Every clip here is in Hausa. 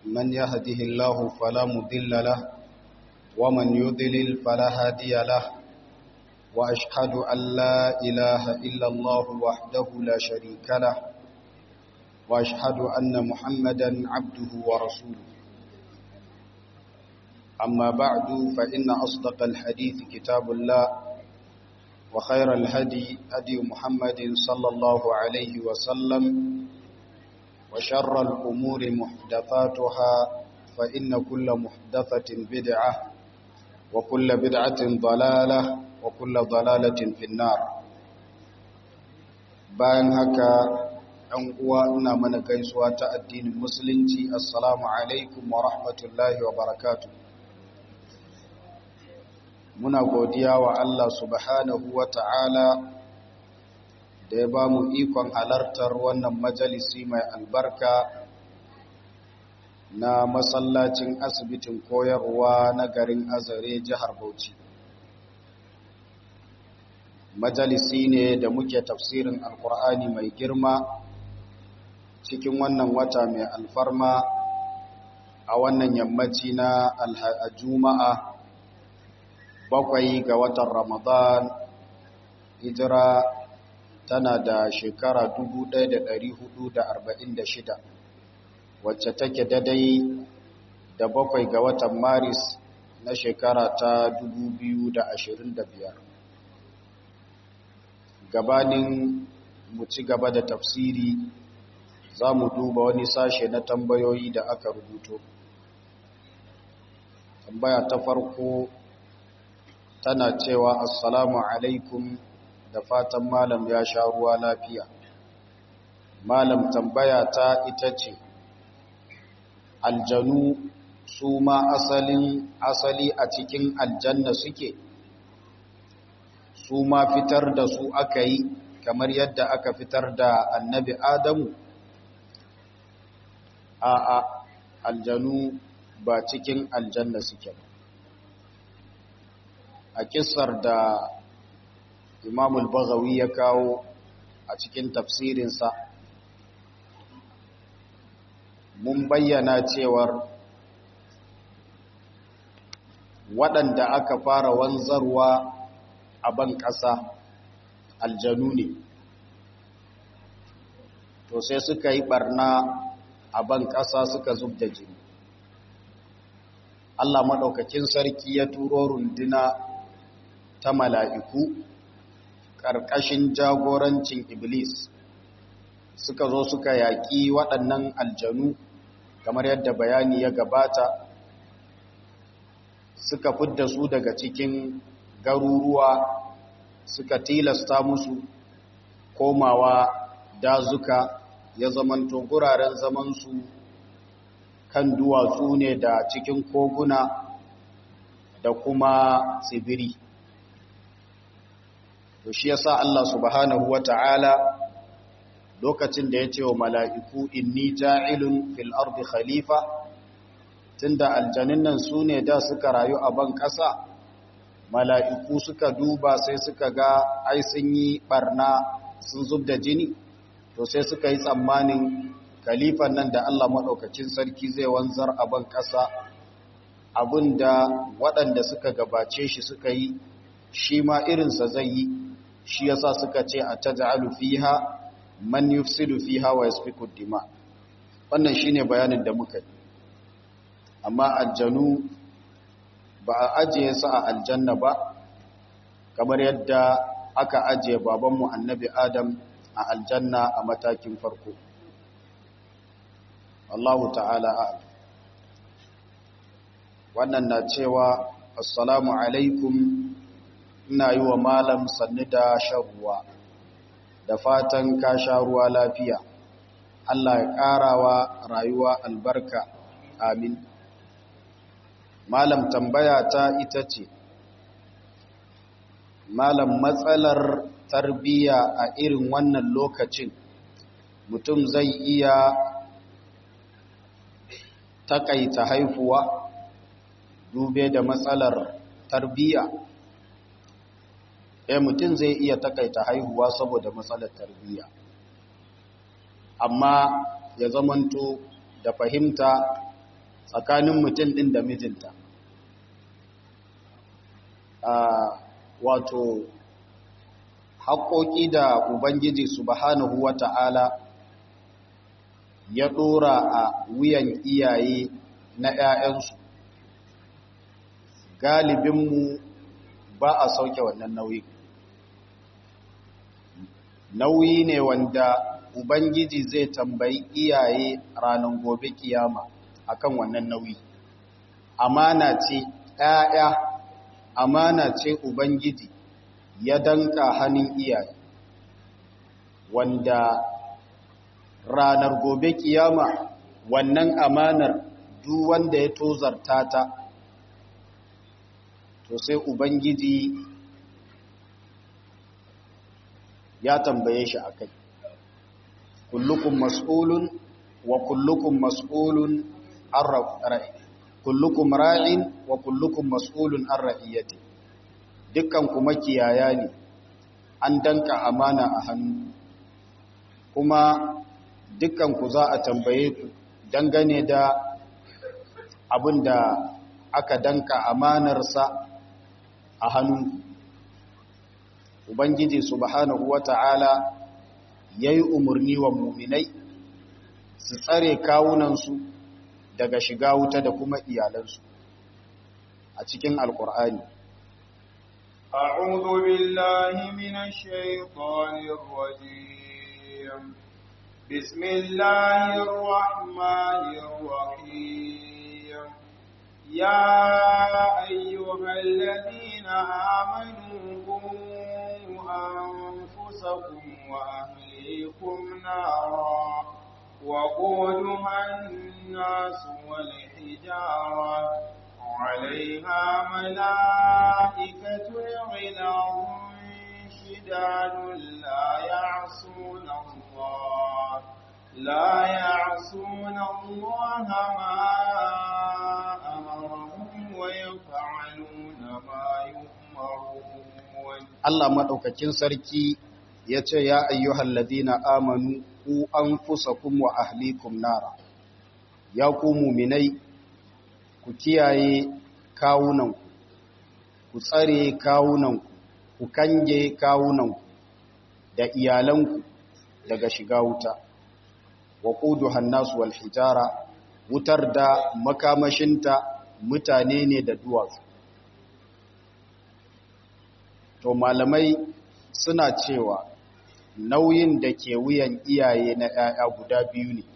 من يهده الله فلا مضل له ومن يضلل فلا هادي له وأشهد أن لا إله إلا الله وحده لا شريك له وأشهد أن محمدا عبده ورسوله أما بعد فإن أصدق الحديث كتاب الله وخير الهدي هدي محمد صلى الله عليه وسلم وشر الأمور محدثاتها فإن كل محدثة بدعة وكل بدعة ضلالة وكل ضلالة في النار bayan haka ɗan uwa ina mana gaisuwa ta addinin musulunci assalamu alaikum wa rahmatullahi wa barakatuh muna godiya wa Allah subhanahu wa ta'ala da ya ba mu ikon halartar wannan majalisi mai albarka na masallacin asibitin koyarwa na garin azare jihar Bauchi. Majalisi ne da muke tafsirin Alkur'ani mai girma cikin wannan wata mai alfarma a wannan yammaci na Juma'a bakwai ga watan Ramadan hijira tana da shekara 1446 wacce take dadai da bakwai ga watan Maris na shekara ta 2025 gabanin mu ci gaba da tafsiri za mu duba wani sashe na tambayoyi da aka rubuto tambaya ta farko tana cewa assalamu alaikum da fatan malam ya sha ruwa lafiya malam tambaya ta ita ce aljanu su ma asalin asali a cikin aljanna suke su ma fitar da su aka yi kamar yadda aka fitar da annabi adamu a a aljanu ba cikin aljanna suke ba a kisar da imamul bagawi ya kawo a cikin tafsirinsa mun bayyana cewar waɗanda aka fara wanzarwa a ban ƙasa aljanu ne to sai suka yi ɓarna a ban ƙasa suka zub da jini Allah maɗaukakin sarki ya turo runduna ta mala'iku ƙarƙashin jagorancin Iblis suka zo suka yaƙi waɗannan aljanu kamar yadda bayani ya gabata suka fidda su daga cikin garuruwa suka tilasta musu komawa dazuka ya zamanto guraren zamansu kan duwatsu ne da cikin koguna da kuma tsibiri to shi yasa Allah subhanahu wata'ala lokacin da ya ce wa mala'iku inni ja'ilun fil ardi khalifa tunda aljanin nan su ne da suka rayu a ban ƙasa mala'iku suka duba sai suka ga ai sun yi barna sun zub da jini to sai suka yi tsammanin khalifan nan da Allah maɗaukacin sarki zai wanzar a ban ƙasa abinda waɗanda suka gabace shi suka yi shi ma irinsa zai yi shi yasa suka ce a taj'alu fiha man yufsidu fiha wa yasfiku dima wannan shine bayanin da muka yi amma aljanu ba a ajiye su a aljanna ba kamar yadda aka ajiye babanmu annabi adam a aljanna a matakin farko Allahu ta'ala a'lam wannan na cewa assalamu alaikum ina yi wa malam sannu da shan ruwa da fatan ka sha ruwa lafiya Allah ya ƙarawa rayuwa albarka amin malam tambaya ta ita ce malam matsalar tarbiyya a irin wannan lokacin mutum zai iya takaita haifuwa dube da matsalar tarbiyya eh mutum zai iya takaita haihuwa saboda matsalar tarbiyya amma ya zamanto da fahimta tsakanin mutum ɗin da mijinta wato haƙoƙi da ubangiji subhanahu wa ta'ala ya ɗora a wuyan iyaye na ‘ya'yansu galibinmu ba a sauke wannan nauyi nauyi ne wanda ubangiji zai tambayi iyaye ranar gobe kiyama akan wannan nauyi amana ce ‘ya'ya amana ce ubangiji ya danka hannun iyaye wanda ranar gobe kiyama wannan amanar duk wanda ya tozarta ta to sai ubangiji ya tambaye shi akai kullukum mas'ulun wa kullukum mas'ulun an ra'i kullukum ra'in wa kullukum mas'ulun an ra'iyati dukkan kuma kiyaya ne an danka amana a hannu kuma dukkan ku za a tambaye ku dangane da abin da aka danka amanarsa a hannu ubangiji subhanahu wata'ala ya yi umarni wa muminai su tsare kawunansu daga shiga wuta da kuma iyalansu a cikin alkur'ani أعوذ بالله من الشيطان الرجيم بسم الله الرحمن الرحيم يا أيها الذين آمنوا قوا أنفسكم وأهليكم نارا وقودها الناس والحجارة عليها ملائكة غلاظ شداد لا يعصون الله لا يعصون الله ما أمرهم ويفعلون ما يؤمرون Allah maɗaukakin sarki ya ce ya ayyuhal ladina amanu ku anfusakum wa ahlikum nara ya ku muminai ku kiyaye kawunanku ku tsare kawunanku ku kange kawunanku da iyalanku daga shiga wuta wa quduhan nasu wal hijara wutar da makamashinta mutane ne da duwatsu to malamai suna cewa nauyin da ke wuyan iyaye na 'ya'ya guda biyu ne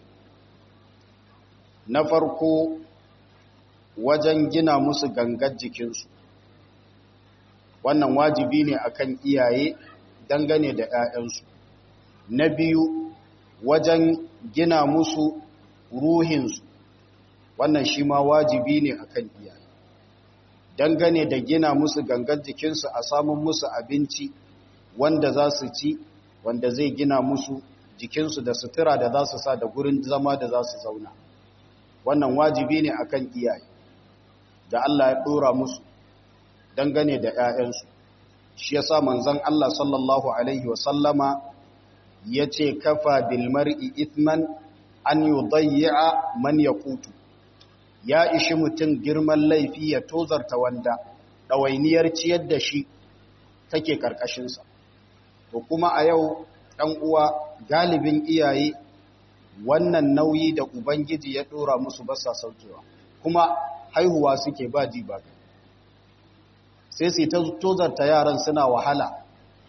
na farko wajen gina musu gangar jikinsu wannan wajibi ne akan iyaye dangane da 'ya'yansu na biyu wajen gina musu ruhinsu wannan shi ma wajibi ne akan iyaye dangane da gina musu gangar jikinsu a samun musu abinci wanda za su ci wanda zai gina musu jikinsu da sutura da za su sa da gurin zama da za su zauna wannan wajibi ne akan iyaye da Allah ya dora musu dangane da 'ya'yansu shi yasa manzon Allah sallallahu alaihi wasallama yace kafa bil mar'i ithman an yudayya man yaqutu ya ishi mutum girman laifi ya tozarta wanda ɗawainiyar ciyar da shi take ƙarƙashinsa. To kuma a yau ɗan uwa galibin iyaye wannan nauyi da Ubangiji ya ɗora musu basa saukewa, kuma haihuwa suke ba ji ba sai su ta tozarta yaran suna wahala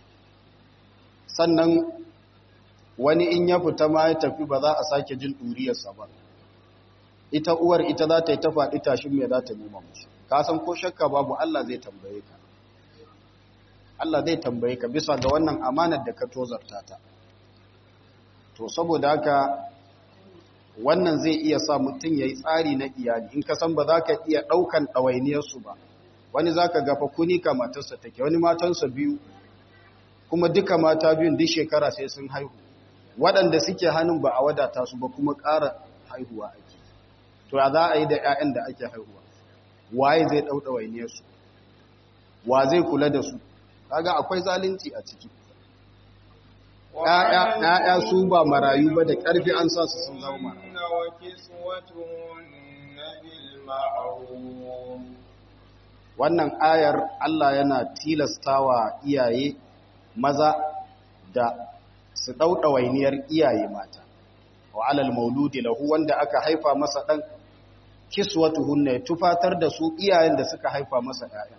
sannan wani in ya fita ma ya tafi ba za a sake jin ɗuriyarsa ba ita uwar ita za ta yi ta faɗi tashin mai za ta nema musu ka san ko shakka babu Allah zai tambaye ka Allah zai tambaye ka bisa ga wannan amanar da ka tozarta ta to saboda haka wannan zai iya sa mutum ya yi tsari na iyali in ka san ba za ka iya ɗaukan ɗawainiyarsu ba wani za ka gafa kuni ka matarsa take wani matansa biyu kuma duka mata biyun duk shekara sai sun haihu waɗanda suke hannun ba a wadata su ba kuma ƙara haihuwa ake to ya za a yi da 'ya'yan da ake haihuwa waye zai ɗau ɗawainiyarsu wa zai kula da su kaga akwai zalunci a ciki ‘ya'ya su ba marayu ba da ƙarfi an sa su sun zama marayu بالمعروف wannan ayar Allah yana tilastawa iyaye maza da su ɗauɗa wainiyar iyaye mata wa alal mauludi lahu wanda aka haifa masa ɗan kiswatuhunna ya tufatar da su iyayen da suka haifa masa ɗaya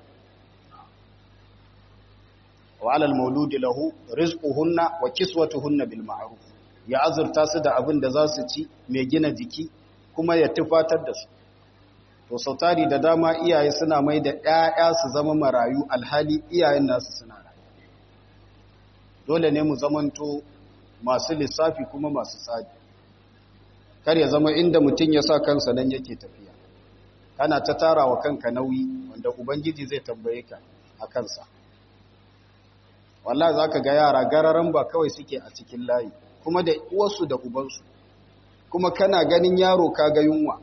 wa alal mauludi lahu rizquhunna wa kiswatuhunna bil ma'ruf ya azurta su da abin da za su ci mai gina jiki kuma ya tufatar da su to sautari da dama iyaye suna mai da ƴaƴa su zama marayu alhali iyayen nasu suna rayu dole ne mu zamanto masu lissafi kuma masu tsari kar ya zama inda mutum ya sa kansa nan yake tafiya kana ta tara wa kanka nauyi wanda ubangiji zai tambaye ka a kansa wallahi zaka ga yara gararan ba kawai suke a cikin layi kuma da uwarsu da ubansu kuma kana ganin yaro kaga yunwa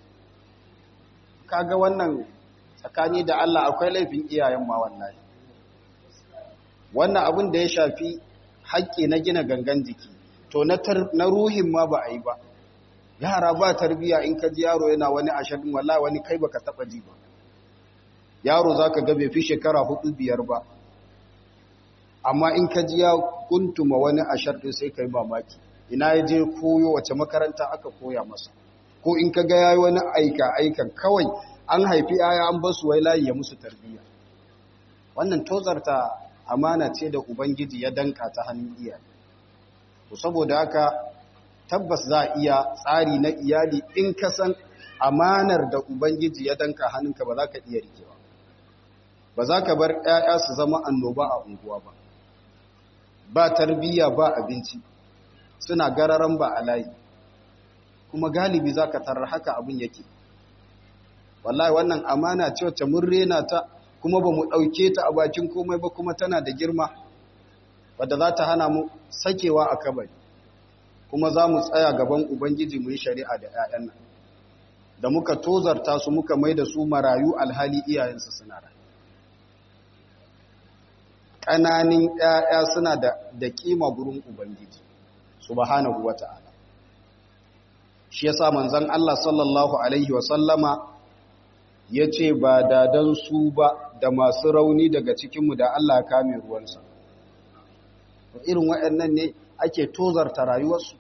kaga wannan tsakani da Allah akwai laifin iyayen ma wallahi wannan abin da ya shafi haƙƙi na gina gangan jiki to na ruhin ma ba a yi ba yara ba tarbiya in ka ji yaro yana wani ashirin wallahi wani kai baka taba ji ba yaro zaka ga bai fi shekara hudu biyar ba amma in ka ji ya kuntuma wani ashirin sai kai mamaki ina ya je koyo wace makaranta aka koya masa ko in ka ga yayi wani aika aikan kawai an haifi yaya an basu wai layi ya musu tarbiya wannan tozarta amana ce da ubangiji ya danka ta hannun iyaye to saboda haka tabbas za a iya tsari na iyali in ka san amanar da ubangiji ya danka hannunka ba za ka iya rikewa ba za ka bar 'ya'ya su zama annoba a unguwa ba ba tarbiyya ba abinci suna gararan ba a layi kuma galibi za ka tarar haka abin yake wallahi wannan amana ce wacce mun rena ta kuma ba mu ɗauke ta a bakin komai ba kuma tana da girma wadda za ta hana mu sakewa a kabari kuma za mu tsaya gaban ubangiji mu yi shari'a da 'ya'yan nan da muka tozarta su muka mai da su marayu alhali iyayensu suna da ƙananin 'ya'ya suna da da kima gurin ubangiji subhanahu wata'ala shi yasa manzon Allah sallallahu alaihi wa sallama yace ba dadan su ba da masu rauni daga cikinmu da Allah kame ruwansa irin waɗannan ne ake tozarta rayuwarsu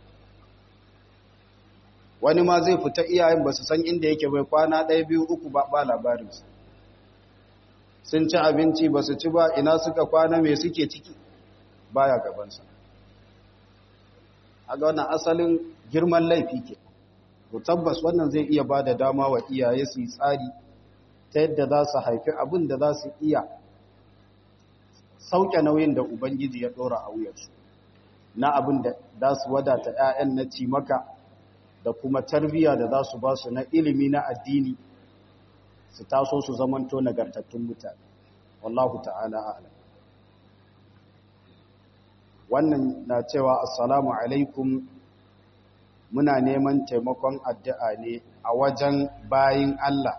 wani ma zai fita iyayen ba su san inda yake bai kwana ɗaya biyu uku ba ba labarinsa sun ci abinci ba su ci ba ina suka kwana mai suke ciki baya gabansa a ga wannan asalin girman laifi ke to tabbas wannan zai iya ba da dama wa iyaye su yi tsari ta yadda za su haifi abin da za su iya sauke nauyin da ubangiji ya ɗora a wuyarsu na abin da za su wadata 'ya'yan na cimaka da kuma tarbiyya da za su ba su na ilimi na addini su taso su zamanto nagartattun mutane wallahu ta'ala ala wannan na cewa assalamu alaikum muna neman taimakon addu'a ne a wajen bayin Allah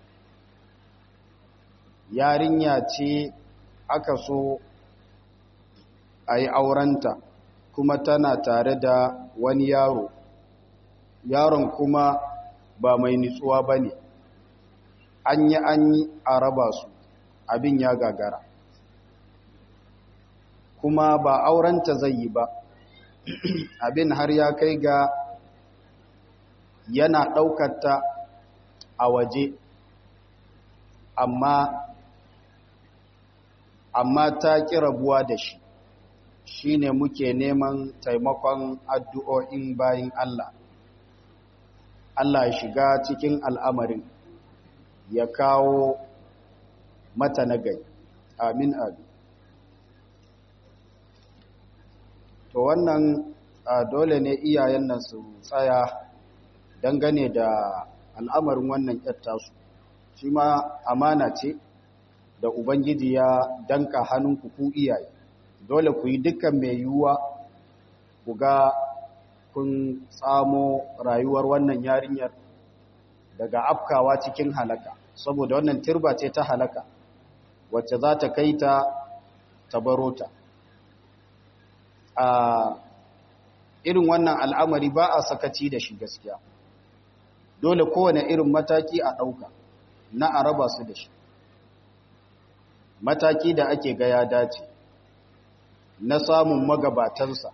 yarinya ce aka so a yi aurenta kuma tana tare da wani yaro yaron kuma ba mai nitsuwa ba ne an yi an yi a raba su abin ya gagara kuma ba aurenta zai yi ba abin har ya kai ga yana ɗaukata a waje amma amma ta ƙi rabuwa da shi shi ne muke neman taimakon addu'o'in bayin Allah Allah ya shiga cikin al'amarin ya kawo mata nagai amin amin to wannan dole ne iyayen nan su tsaya dangane da al'amarin wannan su shi ma amana ce da ubangiji ya danka hannunku ku iyaye dole ku yi dukkan mai yiwuwa ku ga kun tsamo rayuwar wannan yarinyar daga afkawa cikin halaka saboda wannan turba ce ta halaka wacce za ta kai ta tabarota a irin wannan al'amari ba a sakaci da shi gaskiya dole kowane irin mataki a ɗauka na a raba su da shi mataki da ake ga ya dace na samun magabatansa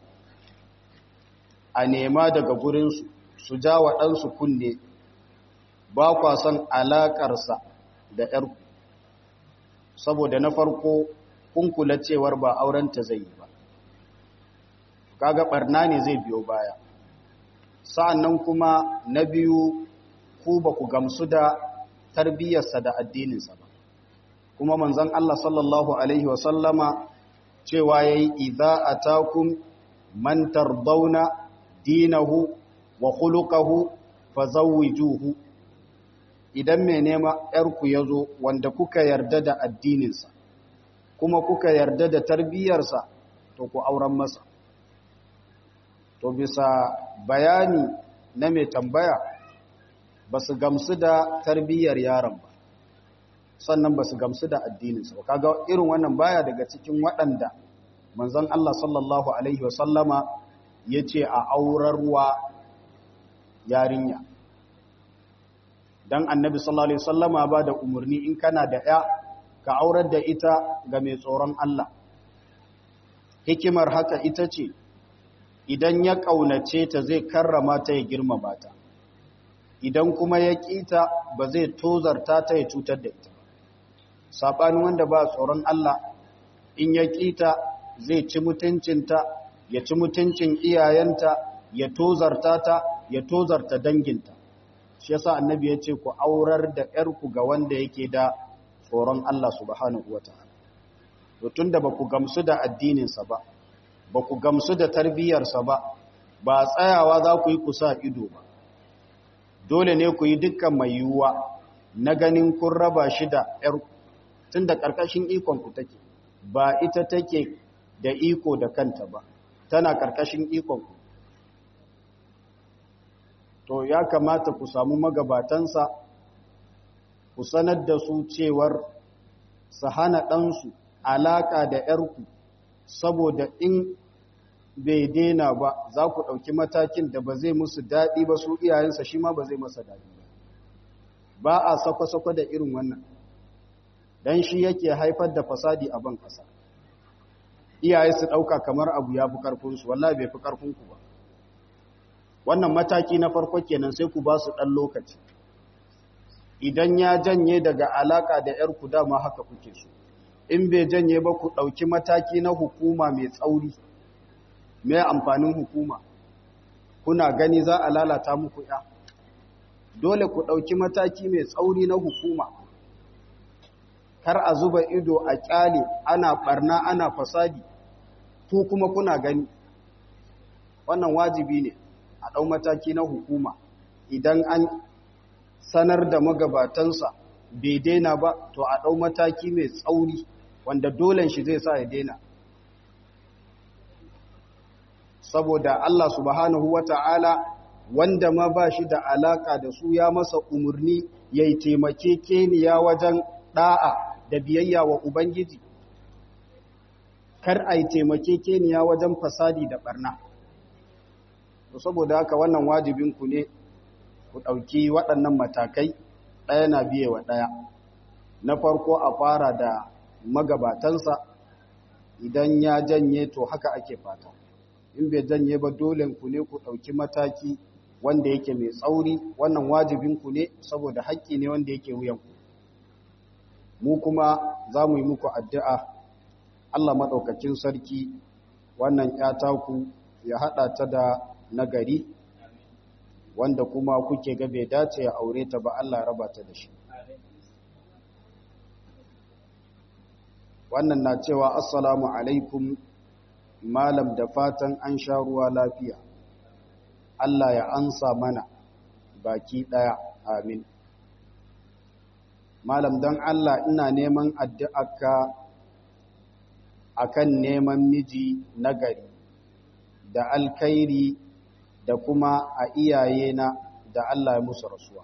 a nema daga gurinsu su ja wa ɗansu kunne ba kwa son alaƙarsa da ‘yarku saboda na farko kun kula cewar ba aurenta zai yi ba kaga ɓarna ne zai biyo baya sa'annan kuma na biyu ku ba ku gamsu da tarbiyyarsa da addininsa ba kuma manzon Allah sallallahu Alaihi wasallama cewa ya yi idha a takun mantar dauna dinahu wa khuluqahu fa zawwijuhu idan mai nema ‘yarku ya zo wanda kuka yarda da addininsa kuma kuka yarda da tarbiyyarsa to ku auren masa to bisa bayani na mai tambaya ba su gamsu da tarbiyyar yaron ba sannan ba su gamsu da addininsa ba kaga irin wannan baya daga cikin waɗanda manzon Allah sallallahu alaihi wasallama ya ce a aurarwa yarinya dan annabi sallallahu alaihi wasallama ba da umarni in kana da ya ka aurar da ita ga mai tsoron Allah hikimar haka ita ce idan ya ƙaunace ta zai karrama ta ya girmama ta idan kuma ya ƙita ba zai tozarta ta ya cutar da ita saɓani wanda ba tsoron Allah in ya ƙita zai ci mutuncinta ya ci mutuncin iyayenta ya tozarta ta ya tozarta danginta shi yasa annabi ya ce ku aurar da ‘yarku ga wanda yake da tsoron Allah subhanahu wa ta'ala to tunda ba ku gamsu da addininsa ba ba ku gamsu da tarbiyyarsa ba ba tsayawa za ku yi kusa ido ba dole ne ku yi dukkan mai yiwuwa na ganin kun raba shi da ‘yar tun da ƙarƙashin ikonku take ba ita take da iko da kanta ba tana ƙarƙashin ikonku to ya kamata ku samu magabatansa ku sanar da su cewar su hana ɗansu alaƙa da ‘yarku saboda in bai daina ba za ku ɗauki matakin da ba zai musu daɗi ba su iyayensa shi ma ba zai masa daɗi ba ba a sakwa-sakwa da irin wannan don shi yake haifar da fasadi a ban ƙasa iyaye su ɗauka kamar abu ya fi ƙarfinsu wallahi bai fi ƙarfinku ba wannan mataki na farko kenan sai ku ba su ɗan lokaci idan ya janye daga alaƙa da ‘yarku dama haka kuke so in bai janye ba ku ɗauki mataki na hukuma mai tsauri mai amfanin hukuma kuna gani za a lalata muku ya dole ku ɗauki mataki mai tsauri na hukuma kar a zuba ido a ƙyale ana ɓarna ana fasadi ku kuma kuna gani wannan wajibi ne a ɗau mataki na hukuma idan an sanar da magabatansa bai daina ba to a ɗau mataki mai tsauri wanda dolen shi zai sa ya daina saboda Allah subhanahu wa ta'ala wanda ma ba shi da alaka da su ya masa umarni ya yi taimake keniya wajen ɗa'a da biyayya wa Ubangiji, kar a yi taimake keniya wajen fasadi da ɓarna. saboda haka wannan wajibinku ne ku ɗauki waɗannan matakai ɗaya na biye wa ɗaya. Na farko a fara da magabatansa idan ya janye to haka ake fata. in bai janye ba dole ku ne ku ɗauki mataki wanda yake mai tsauri wannan wajibinku ne saboda haƙƙi ne wanda yake wuyanku mu kuma za mu yi muku addu'a Allah maɗaukakin sarki wannan ku ya haɗa ta da nagari wanda kuma kuke ga bai dace ya aure ta ba Allah raba ta da shi wannan na cewa assalamu alaikum malam da fatan an sha ruwa lafiya Allah ya ansa mana baki daya amin malam don Allah ina neman addu'arka akan neman miji nagari da alkhairi da kuma a iyayena da Allah ya musu rasuwa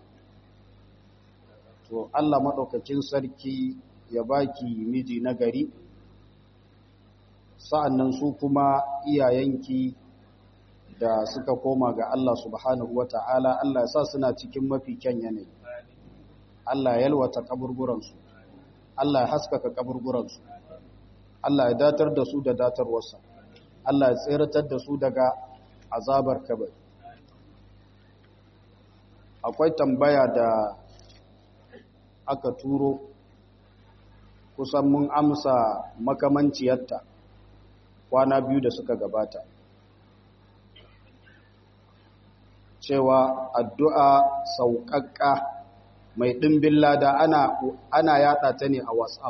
to Allah maɗaukakin sarki ya baki miji nagari sa'annan su kuma iyayenki da suka koma ga Allah subhanahu wa ta'ala Allah ya sa suna cikin mafi kyan yanayi Allah ya yalwata kaburburansu Allah ya haskaka kaburburansu Allah ya datar da su da datarwarsa Allah ya tseratar da su daga azabar kabari akwai tambaya da aka turo kusan mun amsa makamanciyarta kwana biyu da suka gabata cewa addu'a sauƙaƙƙa mai ɗimbin lada ana, ana yaɗa ta ne a whatsapp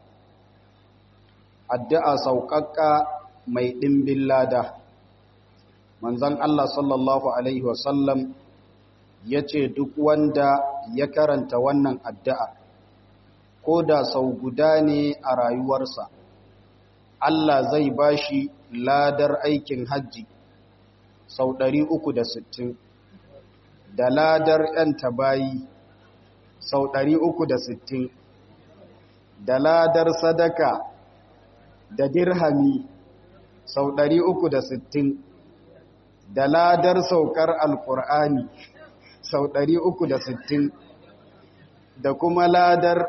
addu'a sauƙaƙƙa mai ɗimbin lada manzan Allah sallallahu Alaihi wasallam ya ce duk wanda ya karanta wannan addu'a ko da sau guda ne a rayuwarsa Allah zai ba shi ladar aikin hajji sau ɗari uku da sittin, da ladar ‘yan tabayi sau ɗari uku da sittin, da ladar sadaka da dirhami sau ɗari uku da sittin, da ladar saukar alkur'ani sau ɗari uku da sittin, da kuma ladar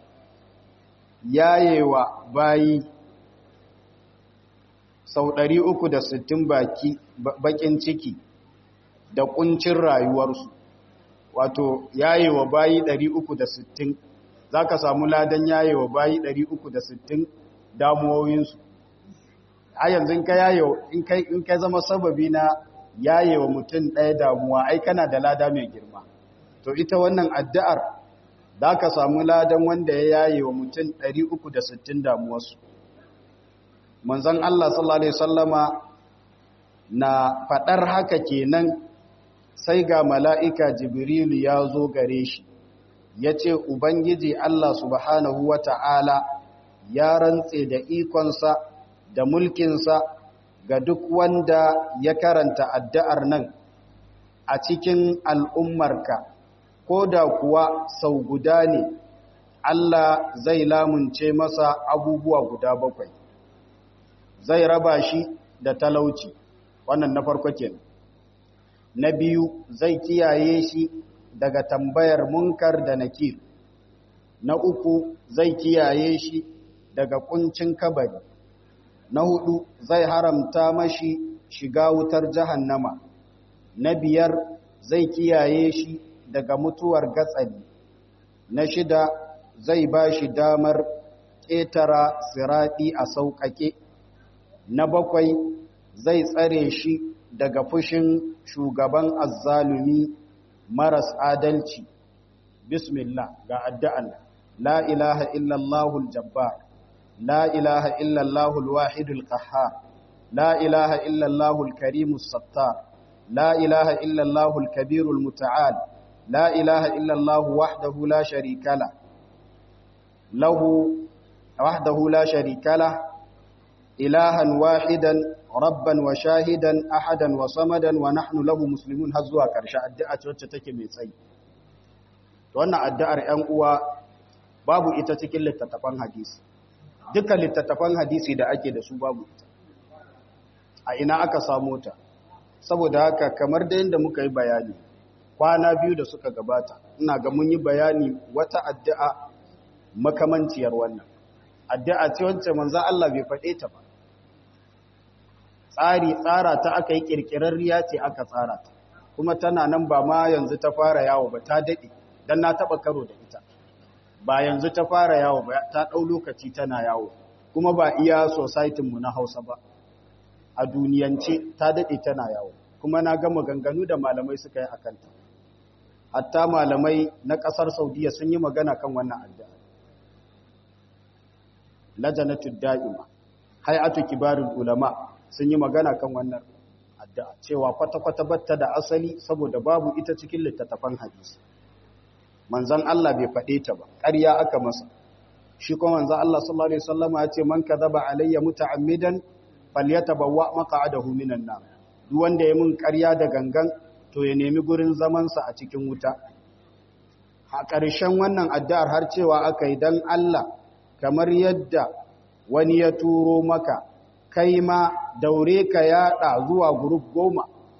yayewa bayi sau ɗari uku da sittin baki bakin ciki da kuncin rayuwarsu wato yayewa bayi ɗari uku da sittin za ka samu ladan yayewa bayi ɗari uku da sittin damuwoyinsu a yanzu ka yayewa in ka zama sababi na yayewa mutum ɗaya damuwa ai kana da lada mai girma to ita wannan addu'ar za ka samu ladan wanda ya yayewa mutum ɗari uku da sittin damuwarsu manzon Allah sallallahu alaihi wasallama na fadar haka kenan sai ga mala'ika jibrilu ya zo gare shi yace ubangiji Allah subhanahu wata'ala ya rantse da ikonsa da mulkinsa ga duk wanda ya karanta addu'ar nan a cikin al'ummarka ko da kuwa sau guda ne Allah zai lamunce masa abubuwa guda bakwai zai raba shi da talauci wannan na farko kenan na biyu zai kiyaye shi daga tambayar munkar da nakir na uku zai kiyaye shi daga kuncin kabari na hudu zai haramta mashi shiga wutar jahannama na biyar zai kiyaye shi daga mutuwar gatsali na shida zai ba shi damar ƙetara siraɗi a sauƙaƙe na bakwai zai tsare shi daga fushin shugaban azzalumi maras adalci bismillah ga addu'an la ilaha illallahul jabbar la ilaha illallahul wahidul qahhar la ilaha illallahul karimus sattar la ilaha illallahul kabirul muta'al la ilaha illallahu wahdahu la sharika la lahu wahdahu la sharika la ilahan wahidan rabban wa shahidan ahadan wa samadan wa nahnu lahu muslimun har zuwa ƙarshe addu'a ce wacce take mai tsayi to wannan addu'ar 'yan uwa babu ita cikin littattafan hadisi dukkan littattafan hadisi da ake da su babu ita a ina aka samu ta saboda haka kamar da yadda muka yi bayani kwana biyu da suka gabata ina ga mun yi bayani wata addu'a makamanciyar wannan addu'a ce wacce manzo Allah bai faɗe ta ba tsari tsara ta aka yi kirkirarriya ce aka tsara ta kuma tana nan ba ma yanzu ta fara yawo ba ta daɗe don na taɓa karo da ita ba yanzu ta fara yawo ba ta ɗau lokaci tana yawo kuma ba iya mu na hausa ba a duniyance ta daɗe tana yawo kuma na gama ganganu da malamai suka yi a kanta hatta malamai na ƙasar saudiya sun yi magana kan wannan addu'a lajanatul da'ima hay'atu kibarul ulama sun yi magana kan wannan addu'a cewa kwata-kwata batta da asali saboda babu ita cikin littattafan hadisi manzon Allah bai faɗe ta ba ƙarya aka masa shi kuma manzon Allah sallallahu alaihi wasallam ya ce man kadhaba alayya muta'ammidan falyatabawwa maq'adahu minan nar duk wanda ya mun ƙarya da gangan to ya nemi gurin zaman sa a cikin wuta a ƙarshen wannan addu'ar har cewa aka yi dan Allah kamar yadda wani ya turo maka kai ma daure ka yada zuwa group goma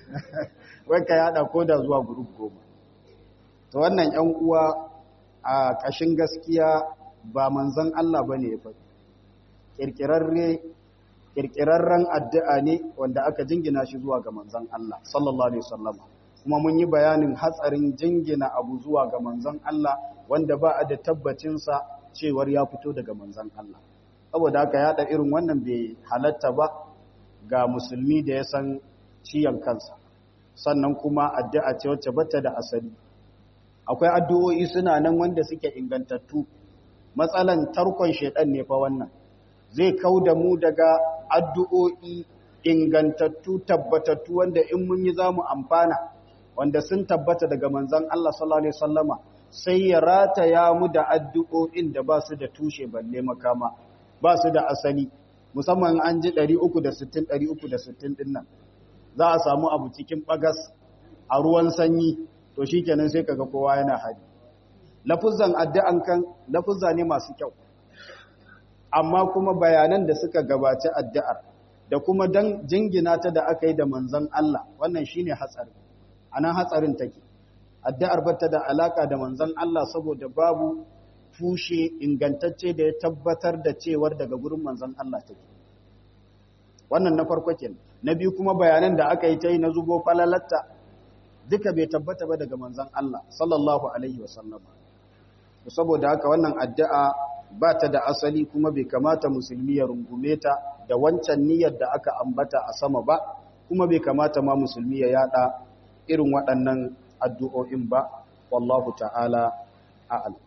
wai ka yada ko da zuwa group goma to wannan yan uwa a kashin gaskiya ba manzon Allah bane ya faɗi kirkirarre kirkirarren addu'a ne wanda aka jingina shi zuwa ga manzon Allah sallallahu alaihi wasallam kuma mun yi bayanin hatsarin jingina abu zuwa ga manzon Allah wanda ba a da tabbacin sa cewar ya fito daga manzon Allah saboda haka yada irin wannan bai halatta ba ga musulmi da ya san ciyan kansa sannan kuma addu'a ce wacce bata da asali akwai addu'o'i suna nan wanda suke ingantattu matsalan tarkon shedan ne fa wannan zai kau da mu daga addu'o'i ingantattu tabbatattu wanda in mun yi zamu amfana wanda sun tabbata daga manzon Allah sallallahu alaihi wasallama sai ya rataya mu da addu'o'in da ba su da tushe balle makama ba su da asali musamman an ji 360 360 din nan za a samu abu cikin bagas a ruwan sanyi to shikenan sai kaga kowa yana hari lafuzan addu'an kan lafuzza ne masu kyau amma kuma bayanan da suka gabaci addu'ar da kuma dan jingina ta da aka yi da manzon Allah wannan shine hatsari anan hatsarin take addu'ar bata da alaka da manzon Allah saboda babu tushe ingantacce da ya tabbatar da cewar daga gurin manzon Allah take wannan na farko kenan na biyu kuma bayanan da aka yi ta yi na zubo falalatta duka bai tabbata ba daga manzon Allah sallallahu alaihi wasallam saboda haka wannan addu'a ba ta da asali kuma bai kamata musulmi ya rungume ta da wancan niyyar da aka ambata a sama ba kuma bai kamata ma musulmi ya yada irin waɗannan addu'o'in ba wallahu ta'ala a'lam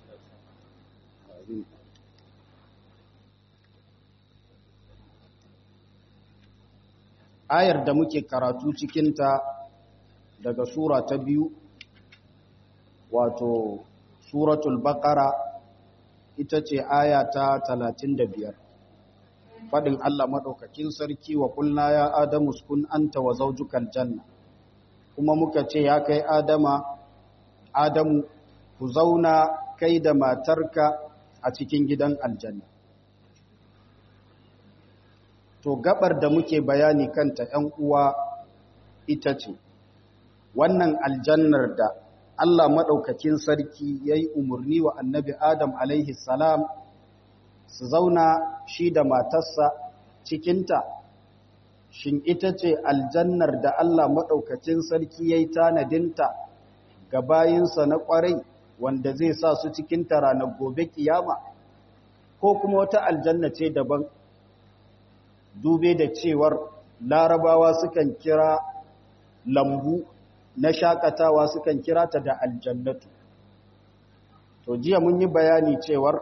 ayar da muke karatu cikinta daga sura ta biyu wato suratul baqara ita ce aya ta 35 fadin Allah madaukakin sarki wa kulna ya adamu uskun anta wa zawjukal janna kuma muka ce ya kai adama adamu ku zauna kai da matarka a cikin gidan aljanna to gabar da muke bayani kanta ‘yan uwa ita ce wannan aljannar da Allah maɗaukakin sarki ya yi umarni wa annabi Adam alaihi salam su zauna shi da matarsa cikinta shin ita ce aljannar da Allah maɗaukakin sarki ya yi tanadinta ga bayinsa na ƙwarai wanda zai sa su cikinta ranar gobe kiyama ko kuma wata aljanna ce daban dube da cewar larabawa sukan kira lambu na shakatawa sukan kira ta da aljannatu to jiya mun yi bayani cewar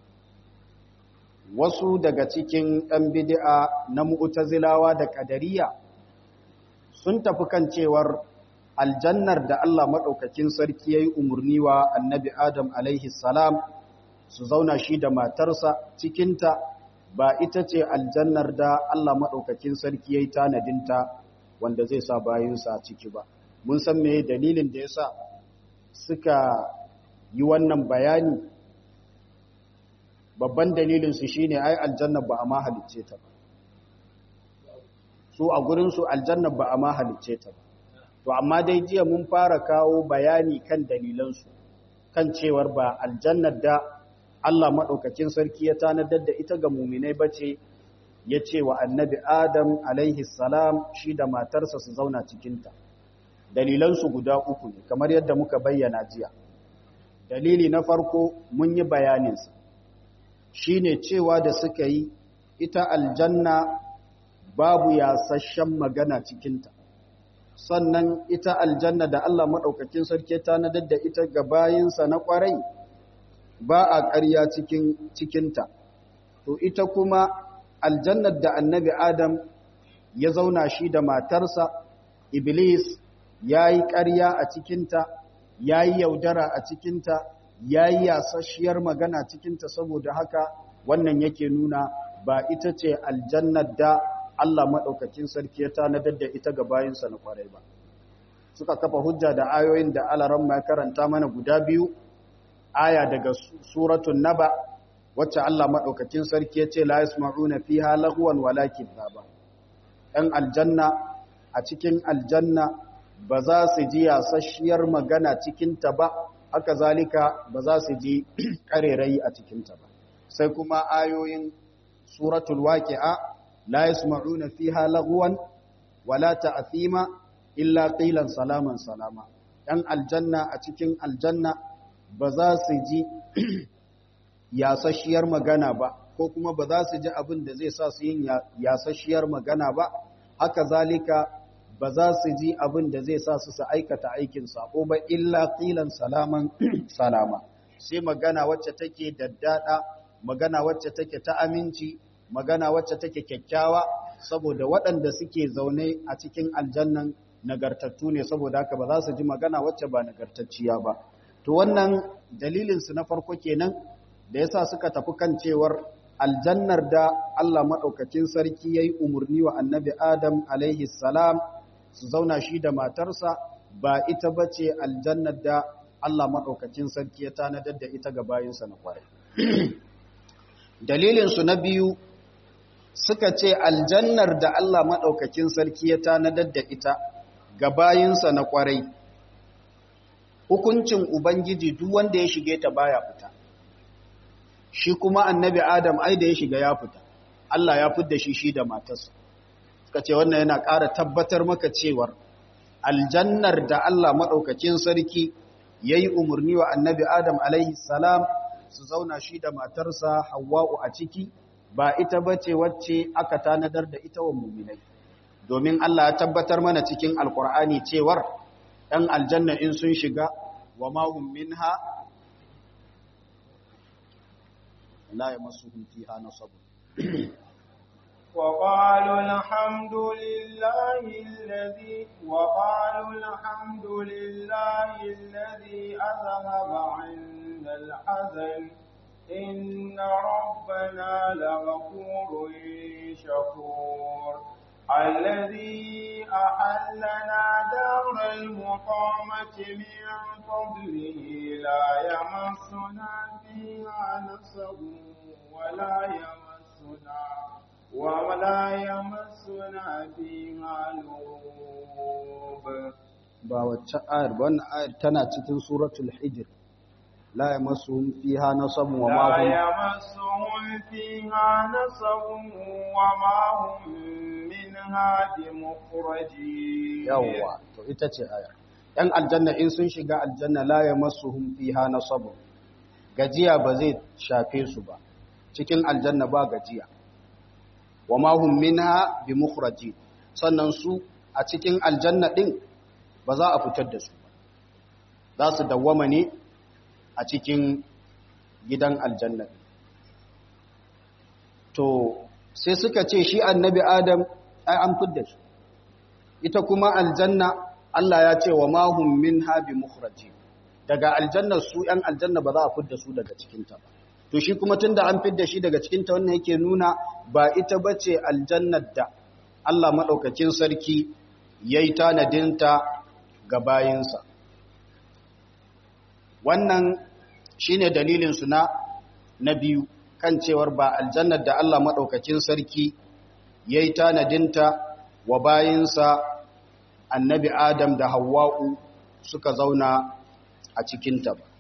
wasu daga cikin ɗan bidi'a na mu'tazilawa da ƙadariya sun tafi kan cewar aljannar da Allah maɗaukakin sarki ya yi umarni wa annabi Adam alaihi salam su zauna shi da matarsa cikinta ba ita ce aljannar da Allah maɗaukakin sarki ya yi tanadinta wanda zai sa bayinsa ciki ba. Mun san me dalilin da ya sa suka yi wannan bayani babban dalilinsu shi ne ai aljannar ba a ma halicce ta ba. Su a gurinsu aljannar ba a ma halicce ta ba. To, amma dai jiya mun fara kawo bayani kan dalilansu, kan cewar ba aljannar da Allah maɗaukakin sarki ya tanadar da ita ga muminai bace ya ce wa annabi Adam alaihi salam shi da matarsa su zauna cikinta. Dalilansu guda uku ne, kamar yadda muka bayyana jiya. Dalili na farko mun yi bayaninsa, shi ne cewa da suka yi ita aljanna babu yasasshen magana cikinta. Sannan ita aljanna da Allah maɗaukakin sarki ya tanadar da ita ga bayinsa na ƙwarai. ba a ƙarya cikin cikinta to ita kuma aljannar da annabi adam ya zauna shi da matarsa iblis ya yi ƙarya a cikinta ya yi yaudara a cikinta ya yi yasasshiyar magana cikinta saboda haka wannan yake nuna ba ita ce aljannar da Allah maɗaukakin sarki ya tanadar da ita ga bayansa na kwarai ba suka kafa hujja da ayoyin da alaran ya karanta mana guda biyu aya daga suratun naba wacce Allah maɗaukakin sarki ya ce la yasma'una fiha lagwan wala kidhaba ɗan aljanna a cikin aljanna ba za su ji yasasshiyar magana cikinta ba haka zalika ba za su ji ƙarerai a cikinta ba sai kuma ayoyin suratul waqi'a la yasma'una fiha lagwan wala ta'thima illa qilan salaman salama dan aljanna a cikin aljanna ba za su ji yasasshiyar magana ba ko kuma ba za su ji abin da zai sa su yin yasasshiyar magana ba haka zalika ba za su ji abin da zai sa su su aikata aikin sako ba illa qilan salaman salama sai magana wacce take daddada magana wacce take ta aminci magana wacce take kyakkyawa saboda waɗanda suke zaune a cikin aljannan nagartattu ne saboda haka ba za su ji magana wacce ba nagartacciya ba to wannan dalilinsu na farko kenan da yasa suka tafi kan cewar aljannar da Allah maɗaukacin sarki ya yi umarni wa annabi Adam alaihi salam su zauna shi da matarsa ba ita ba ce aljannar da Allah maɗaukacin sarki ya tanadar da ita ga bayinsa na kwarai. Dalilinsu na biyu suka ce aljannar da Allah maɗaukacin sarki ya tanadar da ita ga bayinsa na kwarai. Hukuncin Ubangiji duk wanda ya shige ta baya fita. Shi kuma annabi Adam ai da ya shiga ya fita, Allah ya fidda shi shi da matarsa. Suka ce wannan yana ƙara tabbatar maka cewar aljannar da Allah maɗaukacin sarki ya yi umarni wa annabi Adam alaihi salam su zauna shi da matarsa Hawwa'u a ciki ba ita ba ce wacce aka tanadar da ita wa muminai. Domin Allah ya tabbatar mana cikin Alƙur'ani cewar ɗan aljanna in sun shiga wa mahum minha la yamassuhum fiha nasab وقالوا الحمد لله الذي وقالوا الحمد لله الذي أذهب عنا الحزن إن ربنا لغفور شكور الذي أحلنا دار المقامة من فضله لا يمسنا فيها نصب ولا يمسنا ولا يمسنا فيها لغوب ba wacce ayar ba wannan ayar tana cikin suratul hijr la yamassuhum fiha nasabun wa ma لا hum يمسهم فيها نصب وما هم منها بمخرجين yawwa to ita ce ayar yan aljanna in sun shiga aljanna la yamassuhum fiha nasabun gajiya ba zai shafe su ba cikin aljanna ba gajiya wa ma hum minha bimukhrajin sannan su a cikin aljanna din ba za a fitar da su ba za su dawwama ne a cikin gidan aljanna to sai suka ce shi annabi adam ai an fidda shi ita kuma aljanna Allah ya ce wa mahum minha bimukhrajin daga aljanna su ‘yan aljanna ba za a fidda su daga cikinta ba. To shi kuma tun da an fidda shi daga cikinta wannan yake nuna ba ita ba ce aljannar da Allah maɗaukacin sarki ya yi tanadinta ga bayinsa. Wannan shi ne dalilinsu na, na biyu kan cewar ba aljannar da Allah maɗaukacin sarki ya yi tanadinta wa bayinsa annabi Adam da Hawwa'u suka zauna a cikinta ba.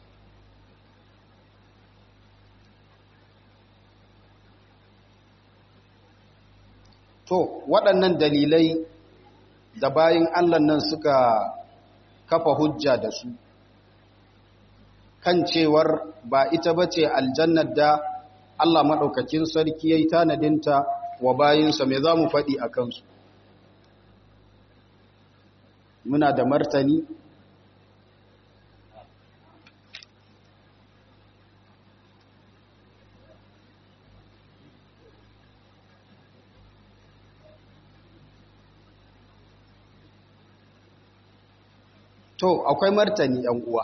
To, waɗannan dalilai da bayan Allah nan suka kafa hujja da su, kan cewar ba ita ba ce aljannar da Allah maɗaukakin sarki ya yi tanadinta wa bayinsa mai za mu faɗi a kansu. Muna da martani To, akwai martani ‘yan uwa.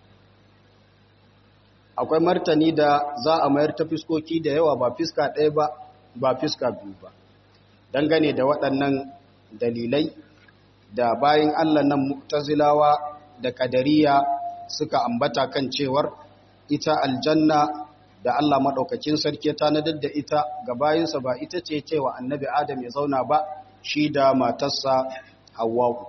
Akwai martani da za a mayar ta fiskoki da yawa ba fiska ɗaya ba, ba fiska biyu ba. Dangane da waɗannan dalilai da bayan Allah nan mutazilawa da ƙadariya suka ambata kan cewar ita aljanna da Allah maɗaukakin sarki ta nadar da ita ga bayinsa ba ita ce cewa annabi Adam ya zauna ba shi da matarsa Hawwa'u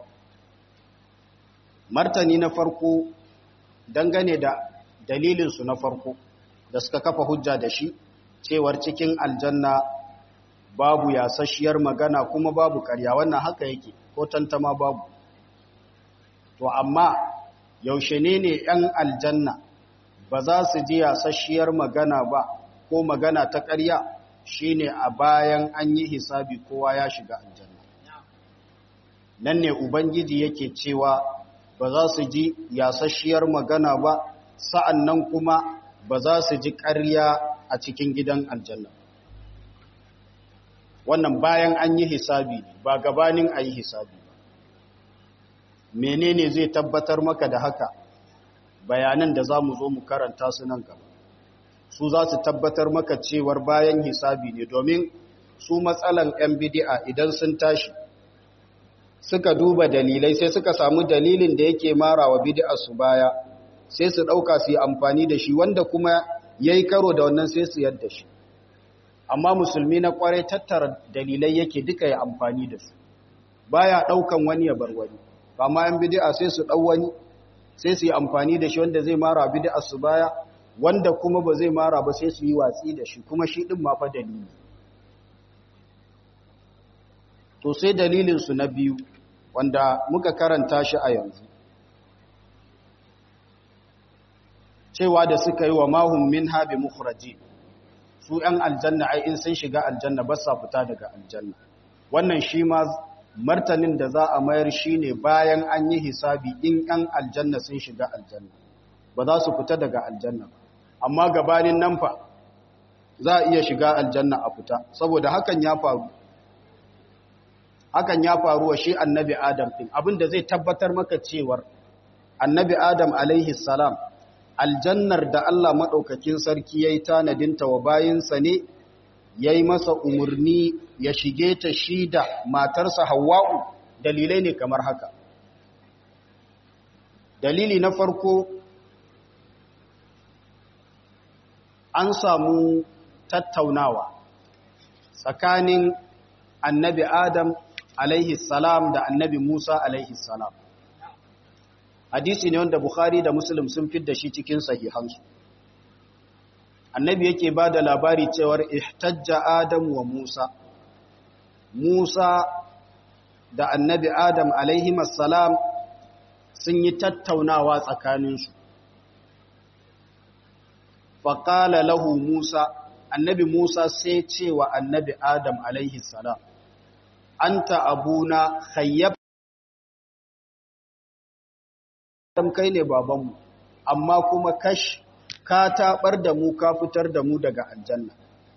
martani na farko dangane da dalilinsu na farko da suka kafa hujja da shi cewar cikin aljanna babu yasasshiyar magana kuma babu ƙarya wannan haka yake ko tantama babu to amma yaushe ne ne 'yan aljanna ba za su ji yasasshiyar magana ba ko magana ta ƙarya shine a bayan an yi hisabi kowa ya shiga aljanna nan ne ubangiji yake cewa ba za su ji yasasshiyar magana ba sa'an nan kuma ba za su ji ƙarya a cikin gidan aljanna wannan bayan an yi hisabi ba gabanin a yi hisabi ba menene zai tabbatar maka da haka bayanan da za mu zo mu karanta su nan gaba su za su tabbatar maka cewar bayan hisabi ne domin su matsalan 'yan bidi'a idan sun tashi suka duba dalilai sai suka samu dalilin da yake mara wa su baya sai su ɗauka su yi amfani da shi wanda kuma ya yi karo da wannan sai su yadda shi amma musulmi na kwarai tattara dalilai yake duka ya amfani da su baya ɗaukan wani ya bar wani amma yan bidi'a sai su ɗau wani sai su yi amfani da shi wanda zai mara bidi'a su baya wanda kuma ba zai mara ba sai su yi watsi da shi kuma shi ɗin ma fa dalili to sai dalilinsu na biyu wanda muka karanta shi a yanzu cewa da suka yi wa mahun min habi mukhraji su ‘yan aljanna ai in sun shiga aljanna ba sa fita daga aljanna wannan shi ma martanin da za a mayar shi ne bayan an yi hisabi in ‘yan aljanna sun shiga aljanna ba za su fita daga aljanna amma gabanin nan fa za a iya shiga aljanna a fita saboda hakan ya faru hakan ya faru wa shi annabi adam ɗin abinda zai tabbatar maka cewar annabi adam alaihi salam aljannar da Allah maɗaukakin sarki ya yi tanadinta wa bayinsa ne ya yi masa umarni ya shige ta shi da matarsa hawa'u dalilai ne kamar haka dalili na farko an samu tattaunawa tsakanin annabi adam alaihi salam da annabi musa alaihi salam hadisi ne wanda bukhari da muslim sun da shi cikin sahihansu annabi yake ba da labari cewar ihtajja adam wa musa musa da annabi adam alaihi salam sun yi tattaunawa tsakaninsu faƙala lahu musa annabi musa sai cewa annabi adam alaihi salam anta abuna khayyab kai ne babanmu amma kuma kash ka tabar da mu ka fitar da mu daga aljanna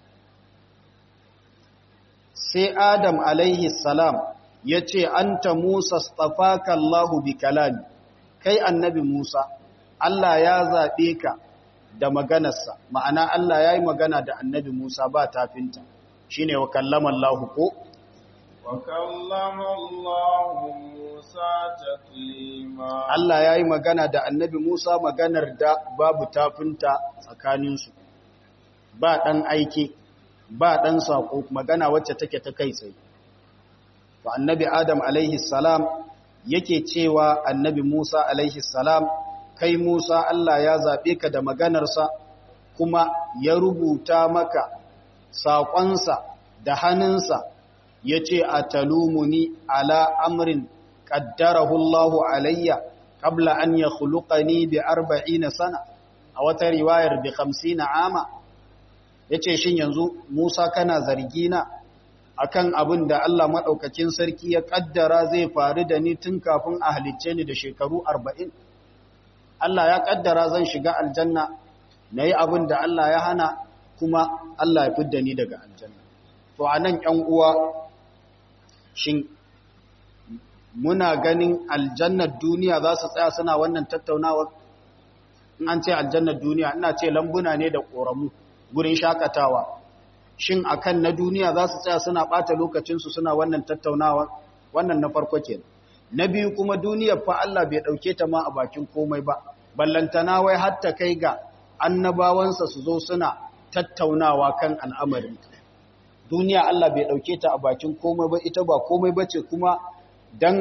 sai adam alaihi salam ya ce anta musa stafaka allahu bi kalami kai annabi musa allah ya zaɓe ka da maganarsa ma'ana allah ya yi magana da annabi musa ba tafinta shine wa kallama allahu ko وكلم الله موسى تكليما Allah ya yi magana da annabi Musa maganar da babu tafinta tsakaninsu, ba ɗan aiki, ba ɗan saƙo, magana wacce take ta kai tsaye. To, annabi Adam alaihi salam yake cewa annabi Musa alaihi salam, kai Musa Allah ya zaɓe ka da maganarsa, kuma ya rubuta maka saƙonsa da hannunsa ya ce a talumuni ala amrin ƙaddarahu Allahu alayya qabla an ya khuluqani bi arba'ina sana a wata riwayar bi 50 ama yace shin yanzu Musa kana zargina akan abin da Allah madaukakin sarki ya kaddara zai faru da ni tun kafin a halicce ni da shekaru 40 Allah ya kaddara zan shiga aljanna nayi abin da Allah ya hana kuma Allah ya fidda ni daga aljanna to anan ƴan uwa shin muna ganin aljannar duniya za su tsaya suna wannan tattaunawar in an ce aljannar duniya ina ce lambuna ne da ƙoramu gurin shakatawa shin akan na duniya za su tsaya suna ɓata lokacinsu suna wannan tattaunawar wannan na farko ke na biyu kuma duniyar fa Allah bai ɗauke ta ma a bakin komai ba ballantana wai hatta kai ga annabawansa su zo suna tattaunawa kan al'amarin duniya Allah bai ɗauke ta a bakin komai ba ita ba komai ba ce kuma don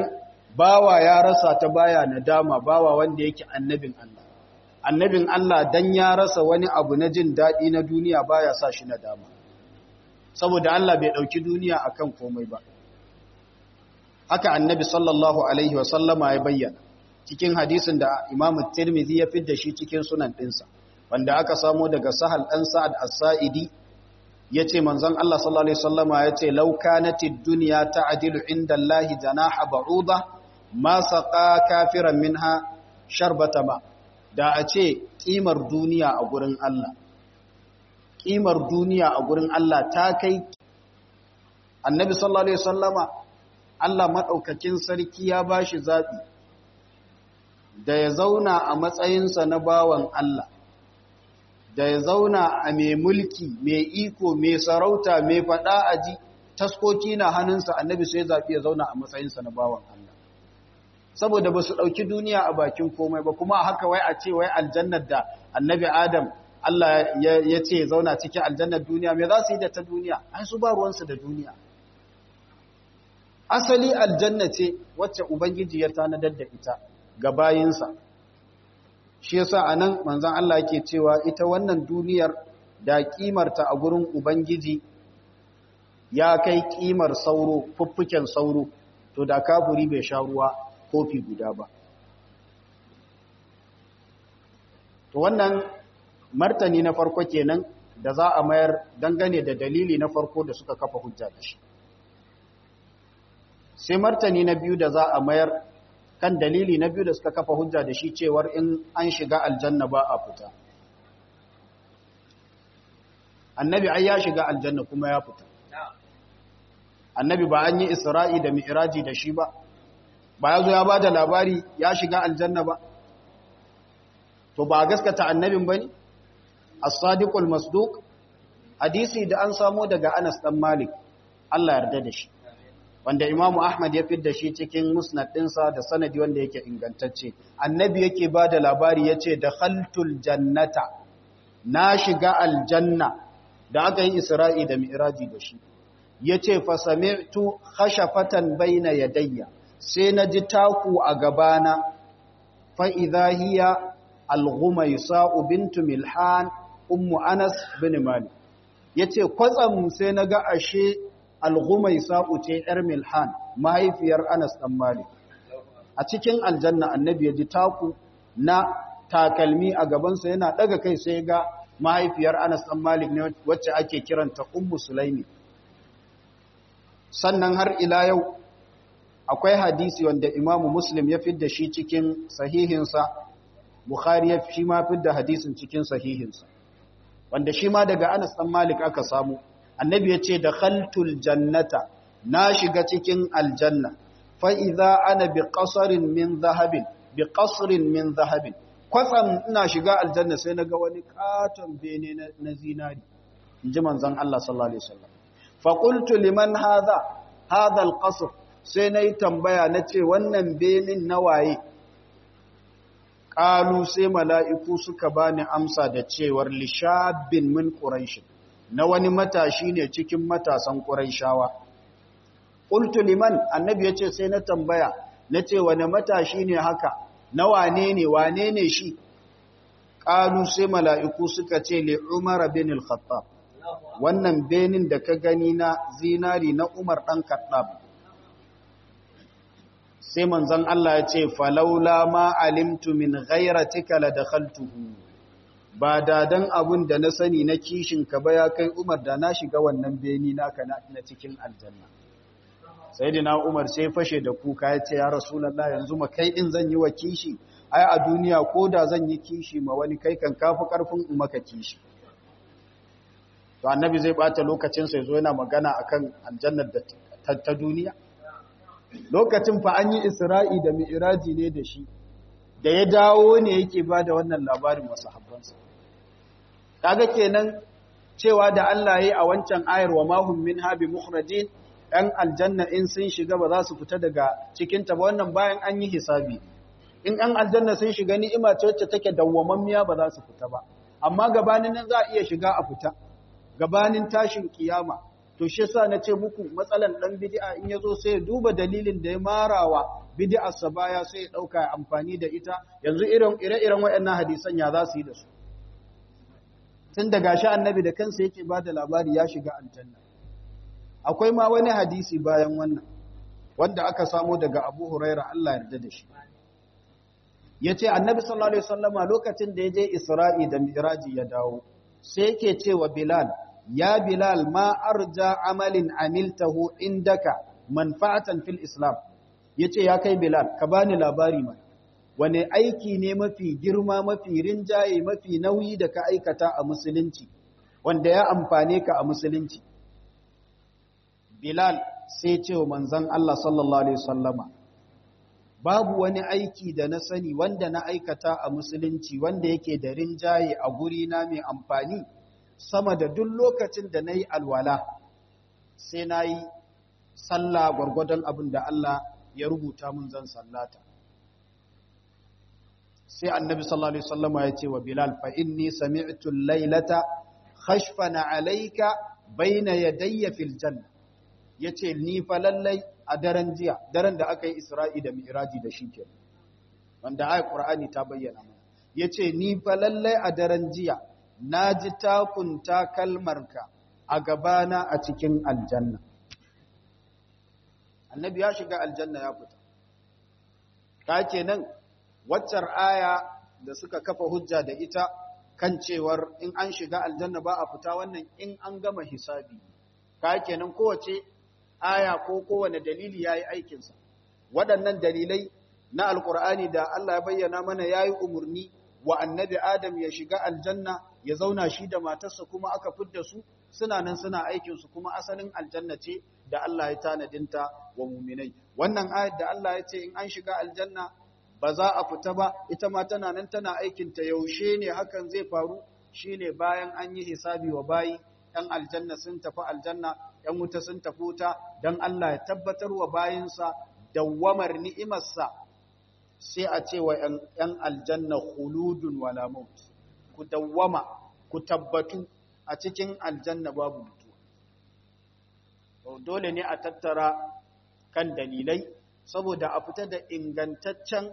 bawa ya rasa ta baya nadama bawa wanda yake annabin Allah annabin Allah dan ya rasa wani abu na jin daɗi na duniya baya sa shi nadama saboda Allah bai ɗauki duniya akan komai ba haka annabi sallallahu alaihi wa sallama ya bayyana cikin hadisin da Imam Tirmidhi ya fidda shi cikin sunan ɗinsa wanda aka samo daga Sahal ɗan Sa'ad As-Sa'idi yace manzon Allah sallallahu alaihi wasallama yace law kanatid dunya ta'dilu inda Allah janaha ba'uda ma saqa kafiran minha sharbata ma da a ce kimar duniya a gurin Allah kimar duniya a gurin Allah ta kai annabi sallallahu alaihi wasallama Allah madaukakin sarki ya bashi zabi da ya zauna a matsayinsa na bawan Allah da ya zauna a mai mulki mai iko mai sarauta mai fada aji taskoki na hannunsa annabi sai zabi ya zauna a matsayinsa na bawan Allah saboda ba su ɗauki duniya a bakin komai ba kuma haka wai a ce wai aljannar da annabi adam Allah ya ce zauna cikin aljannar duniya me za su yi da ta duniya an su ba ruwansu da duniya asali aljanna ce wacce ubangiji ya tanadar da ita ga bayinsa shi yasa anan manzon Allah yake cewa ita wannan duniyar da kimarta a gurin ubangiji ya kai kimar sauro fuffuken sauro to da kafuri bai sha ruwa kofi guda ba to wannan martani na farko kenan da za a mayar dangane da dalili na farko da suka kafa hujja da shi sai martani na biyu da za a mayar kan dalili na biyu da suka kafa hujja da shi cewar in an shiga aljanna ba a fita annabi ai ya shiga aljanna kuma ya fita annabi ba an yi isra'i da mi'raji da shi ba ba ya zo ya ba da labari ya shiga aljanna ba to ba gaskata annabin ba ne as-sadiqul masduq hadisi da an samo daga Anas dan Malik Allah yarda da shi wanda Imam Ahmad ya fidda shi cikin musnad ɗinsa da sanadi wanda yake ingantacce annabi yake ba da labari yace dakhaltul jannata na shiga aljanna da aka yi Isra'i da Mi'raji da shi yace fa sami'tu khashafatan bayna yadayya sai na ji taku a gabana fa'iza hiya al-ghumaisa bintu milhan ummu anas bin malik ya ce kwatsam sai na ga ashe al-ghumaisa ce ‘yar milhan mahaifiyar anas ɗan malik a cikin aljanna annabi ya ji taku na takalmi a gabansa yana ɗaga kai sai ga mahaifiyar anas ɗan malik ne wacce ake kiranta ummu sulaimi sannan har ila yau akwai hadisi wanda imamu muslim ya fidda shi cikin sahihinsa bukhari ya shi ma fidda hadisin cikin sahihinsa wanda shi ma daga anas dan malik aka samu annabi ya ce da khaltul jannata na shiga cikin aljanna fa idza ana bi qasarin min zahabin bi qasrin min zahabin kwatsam ina shiga aljanna sai naga wani katon bene na zinari inji manzon Allah sallallahu alaihi wasallam fa qultu liman hadha hadha alqasr sai na yi tambaya na ce wannan benin na waye ƙalu sai mala'iku suka ba ni amsa da cewar lishabin min ƙuraishin na wani matashi ne cikin matasan ƙuraishawa ƙultu liman annabi ya ce sai na tambaya na ce wani matashi ne haka na wane ne wane ne shi ƙalu sai mala'iku suka ce li umar bin al-khattab wannan benin da ka gani na zinari na umar ɗan khattab sai manzon Allah ya ce falaula ma alimtu min ghairatika la dakhaltuhu ba dadan abun da na sani na kishin ka ba ya kai Umar da na shiga wannan beni naka na cikin aljanna sayyidina Umar sai fashe da kuka ya ce ya rasulullah yanzu ma kai din zan yi wa kishi ai a duniya ko da zan yi kishi ma wani kai kan kafi karfin in maka kishi to annabi zai bata lokacin sa yazo yana magana akan aljannar da ta duniya lokacin fa an yi isra'i da mi'iraji ne da shi da ya dawo ne yake ba da wannan labarin wasu habbansa kaga kenan cewa da Allah ya yi a wancan ayar wa mahum min habi mukhrajin ɗan aljanna in sun shiga ba za su fita daga cikinta ba wannan bayan an yi hisabi in ɗan aljanna sun shiga ni'ima ce wacce take dawwamammiya ba za su fita ba amma gabanin nan za a iya shiga a fita gabanin tashin kiyama to shi yasa na ce muku matsalan dan bid'a in yazo sai ya duba dalilin da ya marawa bid'arsa baya sai ya dauka amfani da ita yanzu irin ire-iren waɗannan hadisan ya za su yi da su tun da gashi annabi da kansa yake ba da labari ya shiga aljanna akwai ma wani hadisi bayan wannan wanda aka samo daga abu huraira Allah yarda da shi ya ce annabi sallallahu alaihi wasallama lokacin da ya je isra'i da miraji ya dawo sai yake ce wa bilal ya bilal ma arja amalin amiltahu indaka manfa'atan fil islam yace ya kai bilal ka bani labari mai wane aiki ne mafi girma mafi rinjaye mafi nauyi da ka aikata a musulunci wanda ya amfane ka a musulunci bilal sai ce wa manzon Allah sallallahu alaihi wasallama babu wani aiki da na sani wanda na aikata a musulunci wanda yake da rinjaye a guri na mai amfani sama da duk lokacin da na yi alwala sai na yi sallah gwargwadon abin da Allah ya rubuta mun zan sallata sai annabi sallallahu alaihi wasallama ya ce wa bilal fa inni sami'tu al-lailata khashfana alayka bayna yadayya fil janna yace ni fa lallai a daren jiya daren da aka yi isra'i da mi'raji da shi ke wanda ayat qur'ani ta bayyana mana yace ni fa lallai a daren jiya naji takunta kalmarka a gabana a cikin aljanna annabi ya shiga aljanna ya fita ka kenan waccar aya da suka kafa hujja da ita kan cewar in an shiga aljanna ba a fita wannan in an gama hisabi ka kenan kowace aya ko kowane dalili ya yi aikinsa waɗannan dalilai na alkur'ani da Allah ya bayyana mana ya yi umarni wa annabi adam ya shiga aljanna ya zauna shi da matarsa kuma aka fidda su suna nan suna aikinsu kuma asalin aljanna ce da Allah ya tanadinta wa muminai wannan ayat da Allah ya ce in an shiga aljanna ba za a fita ba ita ma tana nan tana aikinta yaushe ne hakan zai faru shine bayan an yi hisabi wa bayi ɗan aljanna sun tafi aljanna ‘yan wuta sun tafi wuta don Allah ya tabbatar wa bayinsa dawwamar ni'imarsa sai a ce wa ‘yan aljanna huludun wala maut ku dawwama ku tabbatu a cikin aljanna babu mutuwa dole ne a tattara kan dalilai saboda a fita da ingantaccen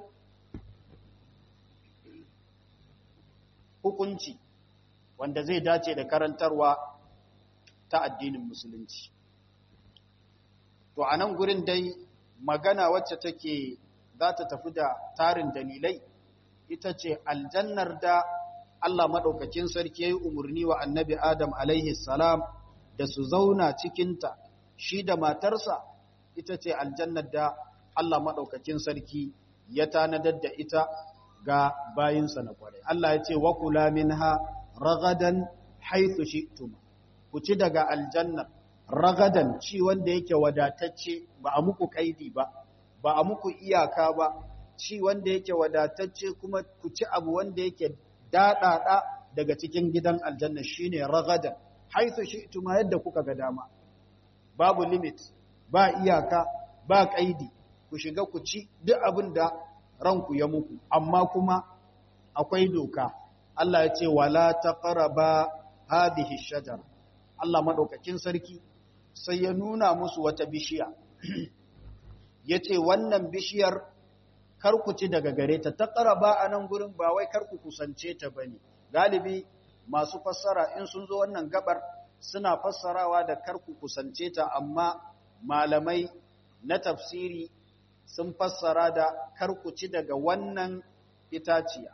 hukunci wanda zai dace da karantarwa ta addinin musulunci to a nan gurin dai magana wacce take za ta tafi da tarin dalilai ita ce aljannar da Allah maɗaukakin sarki ya yi umarni wa annabi Adam alaihi salam da su zauna cikinta shi da matarsa ita ce aljannar da Allah maɗaukakin sarki ya tanadar da ita ga bayinsa na kwarai. Allah ya ce wa kula minha ragadan haithu shi'tum ku ci daga aljanna ragadan ci wanda yake wadatacce ba a muku kaidi ba ba a muku iyaka ba ci wanda yake wadatacce kuma ku ci abu wanda yake daɗaɗa daga cikin gidan aljanna shine ragadan haithu shi'tum yadda kuka ga dama babu limit ba iyaka ba kaidi ku shiga ku ci duk abin da ranku ya muku amma kuma akwai doka Allah ya ce wala taqraba hadhihi shajara Allah madaukakin sarki sai ya nuna musu wata bishiya yace wannan bishiyar kar ku ci daga gare ta taqraba anan gurin ba wai kar ku kusance ta bane galibi masu fassara in sun zo wannan gabar suna fassarawa da kar ku kusance ta amma malamai na tafsiri sun fassara da karkuci daga wannan itaciya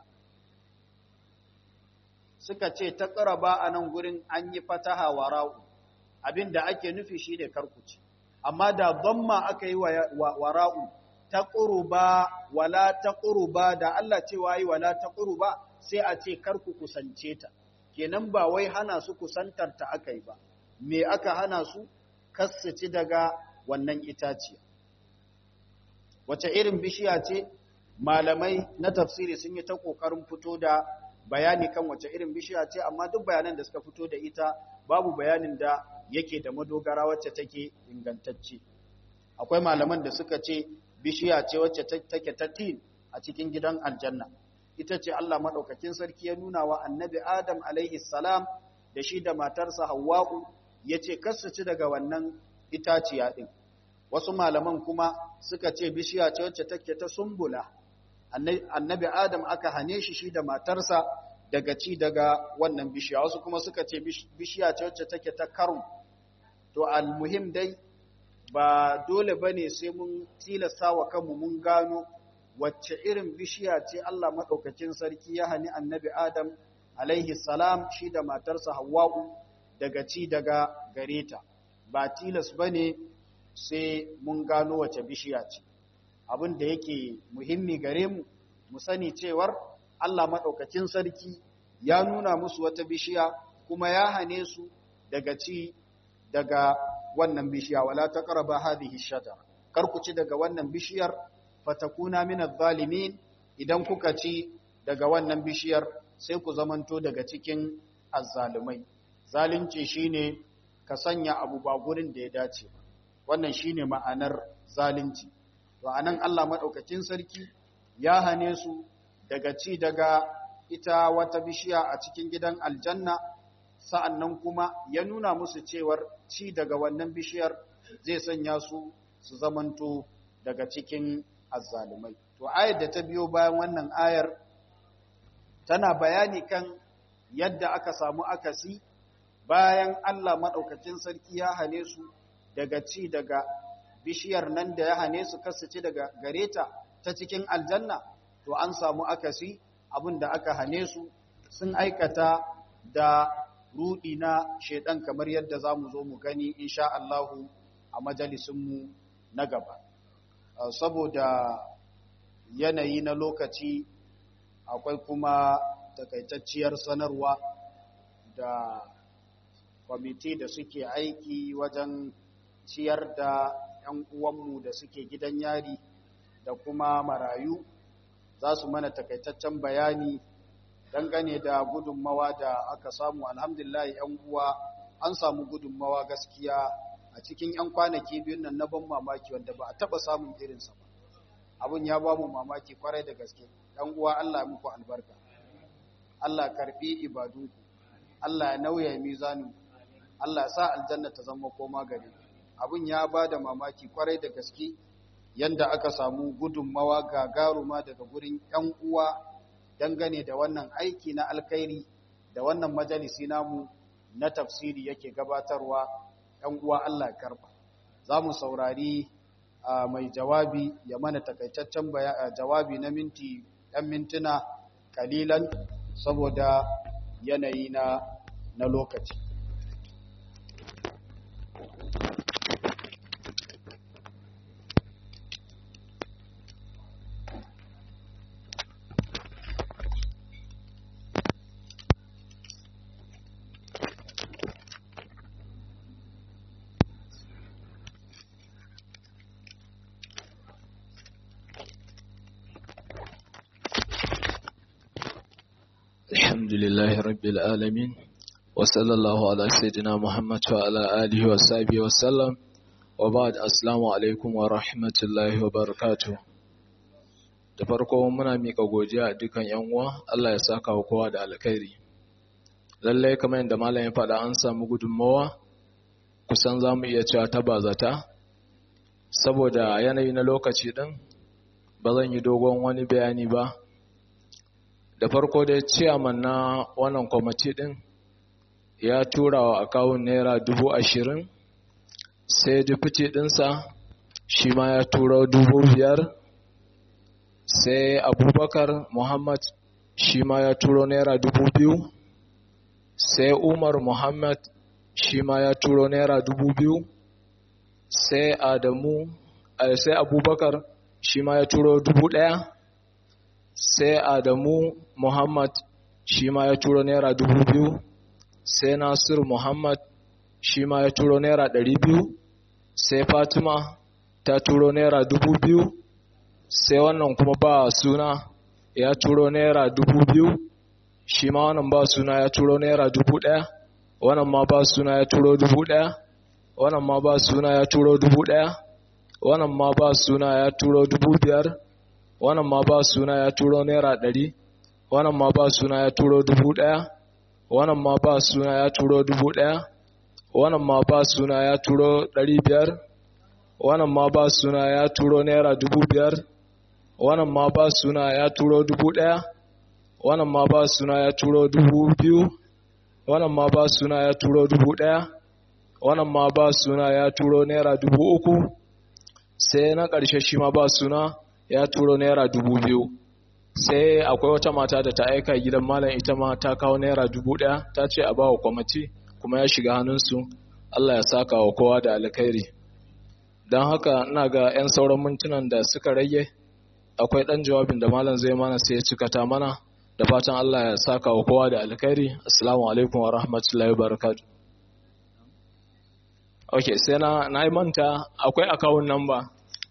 suka ce ta ƙaraba a nan gurin an yi fataha wa ra'u abinda ake nufi shi ne karkuci amma da zamma aka yi wa ra'u ta ƙuruba wala ta ƙuruba da Allah cewa yi wala ta ƙuruba sai a ce karku kusance ta kenan ba wai hana su kusantar ta aka yi ba me aka hana su kassaci daga wannan itaciya wace irin bishiya ce malamai na tafsiri sun yi ta ƙoƙarin fito da bayani kan wace irin bishiya ce amma duk bayanan da suka fito da ita babu bayanin da yake da madogara wacce take ingantacce akwai malaman da suka ce bishiya ce wacce take ta tin a cikin gidan aljanna ita ce Allah madaukakin sarki ya nuna wa annabi Adam alaihi salam da shi da matarsa Hawwa'u ya ce su ci daga wannan itaciya ɗin wasu malaman kuma suka ce bishiya ce wacce take ta sumbula annabi adam aka hane shi shi da matarsa daga ci daga wannan bishiya wasu kuma suka ce bishiya ce wacce take ta karum to almuhim dai ba dole bane sai mun tilasta wa kanmu mun gano wacce irin bishiya ce Allah madaukakin sarki ya hani annabi adam alaihi salam shi da matarsa hawwa'u daga ci daga gareta ba tilas bane sai mun gano wace bishiya ce abin da yake muhimmi gare mu mu sani cewar Allah maɗaukacin sarki ya nuna musu wata bishiya kuma ya hane su daga ci daga wannan bishiya wala taqrabu hadhihi shajara kar ku ci daga wannan bishiyar fatakuna min adh-dhalimin idan kuka ci daga wannan bishiyar sai ku zamanto daga cikin azzalumai zalunci shine ka sanya abu ba gurin da ya dace ba wannan shine ma'anar zalunci to anan Allah madaukakin sarki ya hane su daga ci daga ita wata bishiya a cikin gidan aljanna sa'annan kuma ya nuna musu cewar ci daga wannan bishiyar zai sanya su su zamanto daga cikin azzalumai to ayar da ta biyo bayan wannan ayar tana bayani kan yadda aka samu akasi bayan Allah madaukakin sarki ya hane su daga ci daga bishiyar nan da ya hane su ci daga gareta ta cikin aljanna to an samu akasi abin da aka hane su sun aikata da rudi na shedan kamar yadda za mu zo mu gani insha Allahu a majalisunmu na gaba saboda yanayi na lokaci akwai kuma takaitacciyar sanarwa da kwamiti da suke aiki wajen ciyar da 'yan uwanmu da suke gidan yari da kuma marayu za su mana takaitaccen bayani dangane da gudunmawa da aka samu alhamdulillah 'yan uwa an samu gudunmawa gaskiya a cikin 'yan kwanaki biyun nan na ban mamaki wanda ba a taba samun irinsa ba abin ya ba mu mamaki kwarai da gaske 'yan uwa Allah muku albarka Allah karbi ibadunku Allah ya nauya mizanin Allah sa aljanna ta zama koma gare abin ya ba da mamaki kwarai da gaske yanda aka samu gudunmawa gagaruma daga gurin ‘yan uwa dangane da wannan aiki na alkhairi da wannan majalisi namu na tafsiri yake gabatarwa ‘yan uwa Allah karba. Za mu saurari mai jawabi ya mana takaitaccen jawabi na minti ‘yan mintuna kalilan saboda yanayi na, na lokaci. الحمد لله رب العالمين وصلى الله على سيدنا محمد وعلى آله وصحبه وسلم وبعد السلام عليكم ورحمة الله وبركاته da farko muna mika godiya a dukan yan uwa Allah ya saka wa kowa da alkhairi lalle kamar yadda malamin faɗa an samu gudunmawa kusan za mu iya cewa ta bazata saboda yanayi na lokaci din ba zan yi dogon wani bayani ba da farko dai ciyaman na wannan kwamiti din ya tura wa akawun naira dubu ashirin sai dufiti dinsa shi ma ya tura dubu biyar sai abubakar muhammad shi ma ya turo naira dubu biyu sai umar muhammad shi ma ya turo naira dubu biyu sai adamu sai abubakar shi ma ya turo dubu ɗaya sai adamu muhammad shi ma ya turo naira dubu biyu sai nasir muhammad shi ma ya turo naira ɗari biyu sai fatima ta turo naira dubu biyu sai wannan kuma ba suna ya turo naira dubu biyu shi ma wannan ba suna ya turo naira dubu ɗaya wannan ma ba suna ya turo dubu ɗaya wannan ma ba suna ya turo dubu ɗaya wannan ma ba suna ya turo dubu biyar wannan ma ba suna ya turo naira ɗari wannan ma ba suna ya turo dubu ɗaya wannan ma ba suna ya turo dubu ɗaya wannan ma ba suna ya turo ɗari biyar wannan ma ba suna ya turo naira dubu biyar wannan ma ba suna ya turo dubu ɗaya wannan ma ba suna ya turo dubu biyu wannan ma ba suna ya turo dubu ɗaya wannan ma ba suna ya turo naira dubu uku sai na ƙarshe shi ma ba suna ya turo naira dubu biyu sai akwai wata mata da ta aika gidan malam ita ma ta kawo naira dubu ɗaya ta ce a ba wa kwamiti kuma ya shiga hannunsu Allah ya saka wa kowa da alkhairi don haka ina ga 'yan sauran mintunan da suka rage akwai ɗan jawabin da malam zai mana sai ya cikata mana da fatan Allah ya saka wa kowa da alkhairi assalamu alaikum wa rahmatullahi wa barakatuh ok sai na na yi manta akwai akawun namba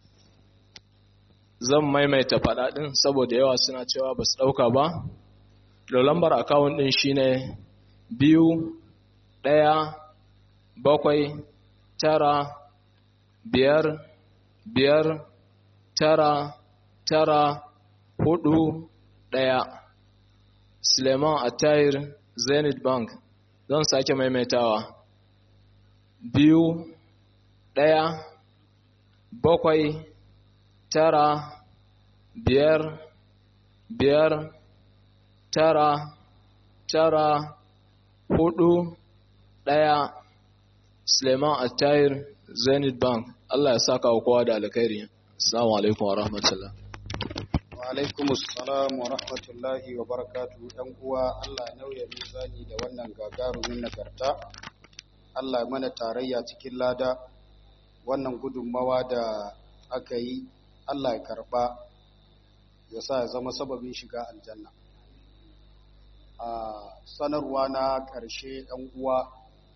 zan maimaita faɗaɗin saboda yawa suna cewa ba su ɗauka ba da lambar akawun ɗin shine biyu ɗaya bakwai tara biyar biyar tara tara hudu ɗaya suleiman attahir zenith bank zan sake maimaitawa biyu ɗaya bakwai tara biyar biyar tara tara hudu ɗaya suleiman attahir zenith bank allah ya saka wa kowa da alkhairi assalamu alaikum wa rahmatullah wa alaikum assalam wa rahmatullahi wa barakatuhu ɗan uwa allah nauya mizani da wannan gagarumin nagarta Allah mana tarayya cikin lada wannan gudunmawa da aka yi Allah ya karba ya sa ya zama sababin shiga aljanna a sanarwa na ƙarshe ɗan uwa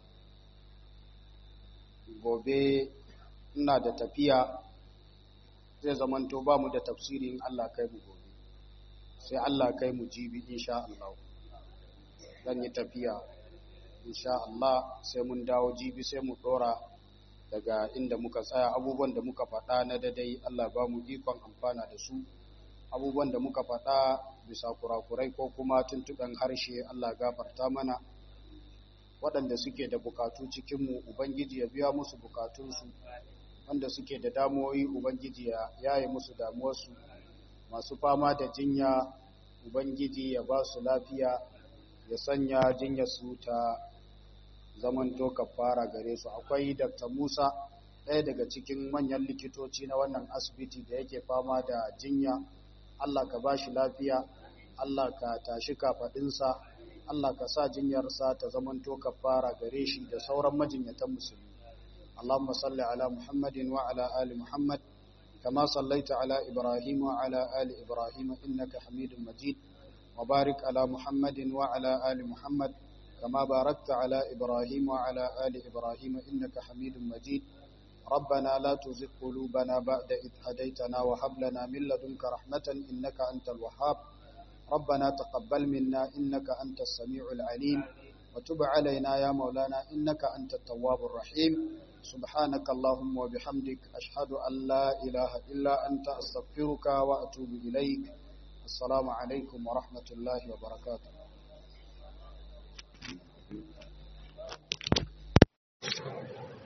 gobe ina da tafiya zai zamanto ba mu da tafsirin Allah kai mu gobe sai Allah kai mu jibi insha Allah zan yi tafiya insha Allah sai mun dawo jibi sai mu dora daga inda muka tsaya abubuwan da muka faɗa na dadai Allah ba mu ikon amfana da su abubuwan da muka faɗa bisa kurakurai ko kuma tuntuɓen harshe Allah gafarta mana waɗanda suke da bukatu cikinmu Ubangiji ya biya musu bukatunsu wanda suke da damuwoyi Ubangiji ya yaye musu damuwarsu masu fama da jinya Ubangiji ya ba su lafiya ya sanya jinyarsu ta zamanto kafara gare su akwai Dr. Musa ɗaya daga cikin manyan likitoci na wannan asibiti da yake fama da jinya Allah ka ba shi lafiya Allah ka tashi kafaɗinsa Allah ka sa jinyarsa ta zamanto kafara gare shi da sauran majinyatan musulmi Allahumma salli ala Muhammadin wa ala ali Muhammad kama sallaita ala Ibrahim wa ala ali Ibrahim innaka Hamidum Majid wa barik ala Muhammadin wa ala ali Muhammad كما باركت على إبراهيم وعلى آل إبراهيم إنك حميد مجيد ربنا لا تزغ قلوبنا بعد إذ هديتنا وهب لنا من لدنك رحمة إنك أنت الوهاب ربنا تقبل منا إنك أنت السميع العليم وتب علينا يا مولانا إنك أنت التواب الرحيم سبحانك اللهم وبحمدك أشهد أن لا إله إلا أنت أستغفرك وأتوب إليك السلام عليكم ورحمة الله وبركاته Thank you.